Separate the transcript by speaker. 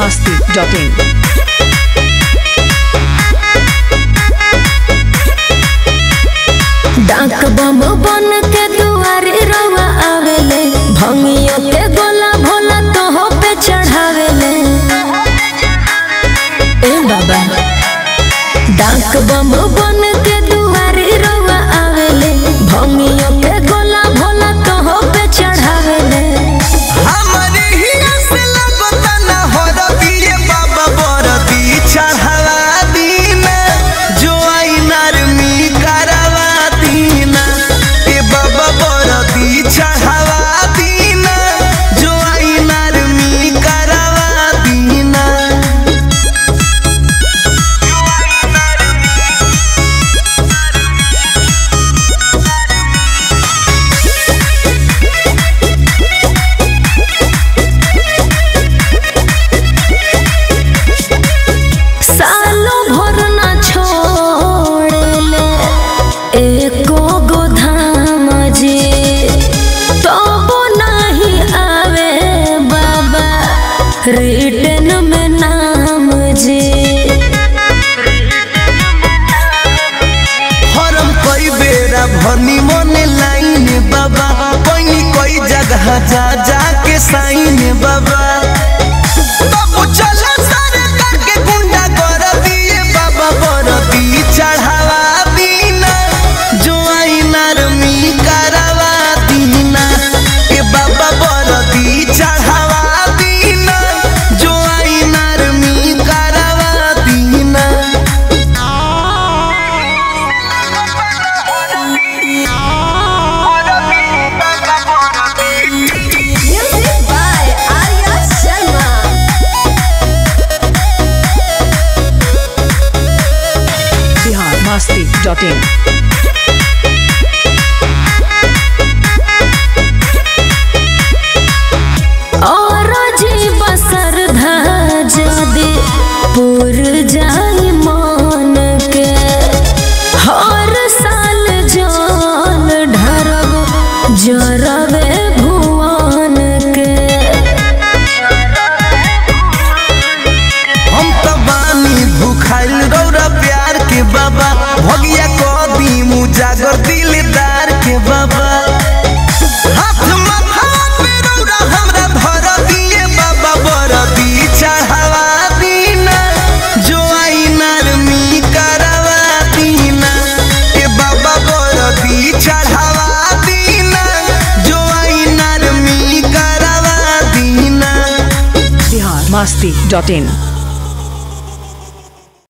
Speaker 1: masti.in.
Speaker 2: डाक बम बन के दुआरे रवा आवेले भंगियों के गोला भोला तो हो पे चढ़ावेले ए बाबा डाक बम बन के दुआरे रवा आवेले भंगियों के गोला भोला तो हो पे चढ़ावेले
Speaker 3: हमरे हिया से लगता ना हो रबिए बाबा बरदी चढ़ावा दीना जो आई नरमी करवा दीना ए बाबा बरदी चढ़ावा दीना जो आई नरमी करवा दीना
Speaker 2: सालों भर ना छोड़ेले एको गो धाम जी तबो नाही आवे बाबा रिटर्न में नाम जी
Speaker 3: हरम कई बेरा भनी मने लाइन बाबा कोई कोई जगह जा जा के साइन बाबा बाबू चला सारे करके गुंडा कर दिए बाबा बरदी चढ़ावा दीना जो आई नरमी करवा दीना ए बाबा बरदी चढ़ावा दीना जो आई नरमी करवा दीना
Speaker 2: Music by Arya Sharma.
Speaker 1: Bihar masti.in.
Speaker 2: और जी बसर जदि पुर जाई मान के हर साल जान ढरब जरबे भुवन के
Speaker 3: हम तो बानी भूखाइल रौरा प्यार के बाबा भगिया कदी मुजागर दिलदार के बाबा हाथ माथा पे रौरा हमरा धर दिए बाबा बरदी चढ़ावा दीना जो आई नरमी करवा दीना ए बाबा बरदी चढ़ावा दीना जो आई नरमी करवा दीना
Speaker 1: Bihar masti.in.